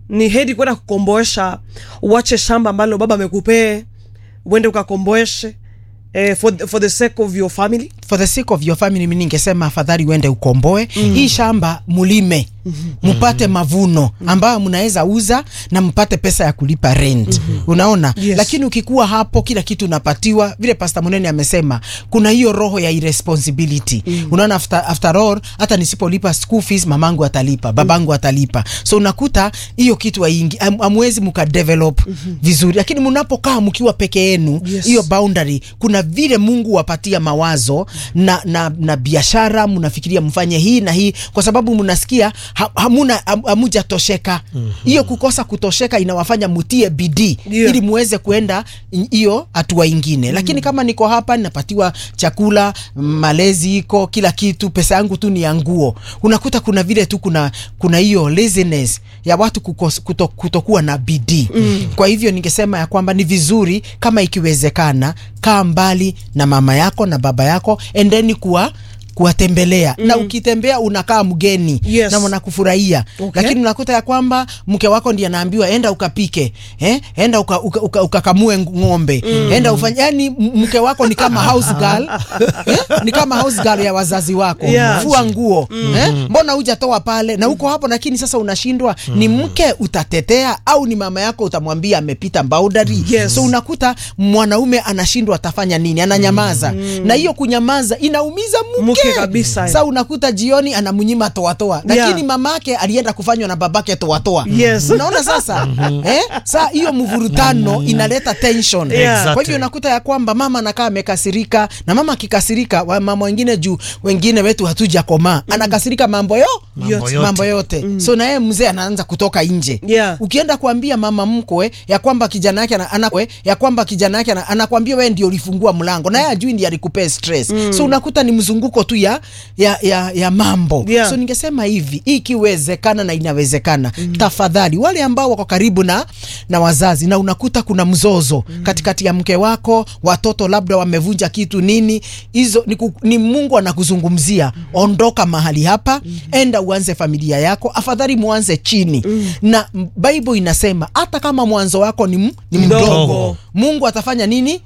ni hedi kwenda kukomboesha uache shamba ambalo baba amekupee uende ukakomboeshe eh, for, for the sake of your family for the sake of your family mimi ningesema afadhali uende ukomboe mm. hii shamba mulime mpate mavuno ambayo mnaweza uza na mpate pesa ya kulipa rent unaona Yes. lakini ukikuwa hapo kila kitu unapatiwa vile pasta munene amesema kuna hiyo roho ya irresponsibility unaona after, after all hata nisipolipa school fees mamangu atalipa babangu atalipa so unakuta hiyo kitu haingi am, amwezi mkadevelop vizuri lakini mnapokaa mkiwa peke yenu Yes. hiyo boundary kuna vile mungu wapatia mawazo na, na, na biashara mnafikiria mfanye hii na hii kwa sababu mnasikia ha, hamuna ham- hamujatosheka hiyo kukosa kutosheka inawafanya mutie bidii Yeah. ili muweze kuenda in- hiyo hatua ingine lakini kama niko hapa ninapatiwa chakula malezi iko kila kitu pesa yangu tu ni ya nguo unakuta kuna vile tu kuna kuna hiyo laziness ya watu kukos, kuto, kutokuwa na bidii mm. kwa hivyo ningesema ya kwamba ni vizuri kama ikiwezekana kaa mbali na mama yako na baba yako endeni kuwa kuwatembelea mm. na ukitembea unakaa mgeni Yes. na wanakufurahia Okay. lakini unakuta ya kwamba mke wako ndiye anaambiwa enda ukapike eh? enda ukakamue uka, uka, ukakamue ng'ombe mm. enda ufanye yani m- mke wako ni kama house girl eh? ni kama house girl ya wazazi wako Yeah. fua nguo eh? mbona hujatoa pale na uko hapo lakini sasa unashindwa ni mke utatetea au ni mama yako utamwambia amepita boundary Yes. so unakuta mwanaume anashindwa atafanya nini ananyamaza na hiyo kunyamaza inaumiza mke, Mke kabisa. sa unakuta jioni anamnyima toatoa Yeah. lakini mamake alienda kufanywa na babake toatoa Yes. unaona sasa eh? sa hiyo mvurutano inaleta tension Yeah. kwa Exactly. hivyo unakuta ya kwamba mama anakaa amekasirika na mama akikasirika wa- mama wengine juu wengine wetu hatujakomaa anakasirika mambo yo Mambo yote. mambo yote so na yeye mzee anaanza kutoka nje Yeah. ukienda kuambia mama mkwe ya kwamba kijana yake ana, ana, ya kwamba kijana yake ana- anakwambia wewe ndio ulifungua mlango na yeye ajui ndiye alikupea stress so unakuta ni mzunguko tu ya ya, ya, ya mambo Yeah. so ningesema hivi ikiwezekana na inawezekana tafadhali wale ambao wako karibu na na wazazi na unakuta kuna mzozo katikati ya mke wako watoto labda wamevunja kitu nini hizo ni, ku, ni Mungu anakuzungumzia ondoka mahali hapa enda uanze familia yako afadhali muanze chini na m- Bible inasema hata kama mwanzo wako ni, m- ni Mdogo. mdogo Mungu atafanya nini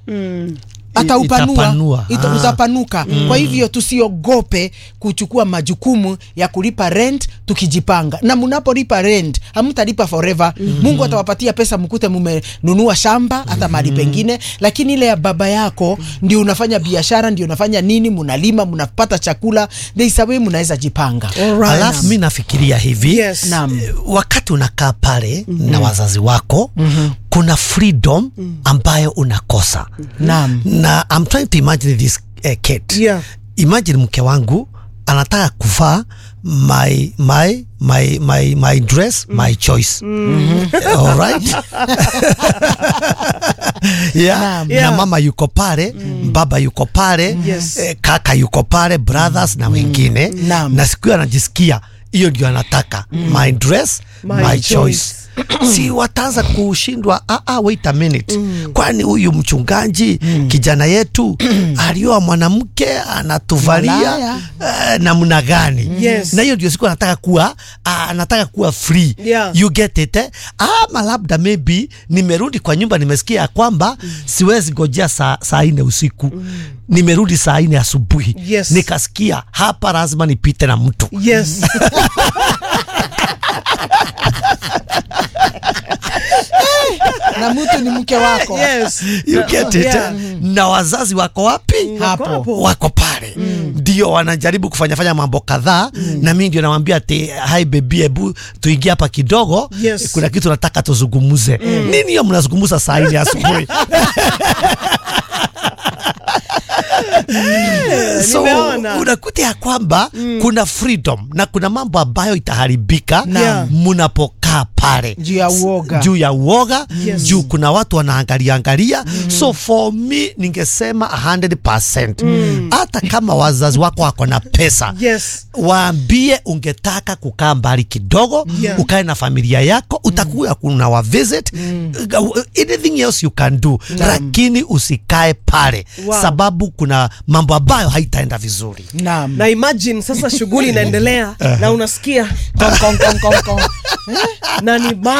ataupanua Itapanua. ita, Ah. utapanuka kwa hivyo tusiogope kuchukua majukumu ya kulipa rent tukijipanga na mnapolipa rent hamtalipa forever mungu atawapatia pesa mkute mumenunua shamba hata mahali pengine lakini ile ya baba yako ndio unafanya biashara ndio unafanya nini mnalima mnapata chakula there is a way mnaweza jipanga Alright. alafu mi nafikiria hivi Yes. Naam. wakati unakaa pale na wazazi wako kuna freedom ambayo unakosa Naam. na I'm trying to imagine this uh, Kate. Yeah. Imagine mke wangu anataka kuvaa my my my my my dress my choice all right yeah. Naam. Yeah. na mama yuko pale baba yuko pale Yes. eh, kaka yuko pale brothers na wengine Naam. na siku hiyo anajisikia hiyo ndio anataka my dress My my, choice. choice, si wataanza kushindwa ah, ah, wait a minute kwani huyu mchungaji kijana yetu alioa mwanamke anatuvalia Malaya. uh, namna gani Yes. na hiyo ndio siku anataka kuwa ah, anataka kuwa free Yeah. you get it eh? ama labda maybe nimerudi kwa nyumba nimesikia ya kwamba siwezi ngojea saa, saa nne usiku nimerudi saa nne asubuhi Yes. nikasikia hapa lazima nipite na mtu yes na mtu ni mke wako yes you get it Yeah. eh? na wazazi wako wapi Wako Hapo. hapo. wako pale ndio wanajaribu kufanyafanya mambo kadhaa na mi ndio nawambia ati hai bebi hebu tuingie hapa kidogo Yes. kuna kitu nataka tuzungumuze nini hiyo mnazungumuza saa hili asubuhi so nimeona. unakuta ya kwamba kuna freedom na kuna mambo ambayo itaharibika Yeah. mnapokaa pale Juu ya uoga. juu ya uoga Yes. juu kuna watu wanaangalia angalia so for me ningesema 100% hata kama wazazi wako wako na pesa yes waambie ungetaka kukaa mbali kidogo Yeah. ukae na familia yako utakuwa kuna wa visit anything else you can do lakini usikae pale Wow. sababu kuna mambo ambayo haitaenda vizuri naam na imagine sasa shughuli inaendelea na unasikia Kong, kong, kong, kong, kong. na ni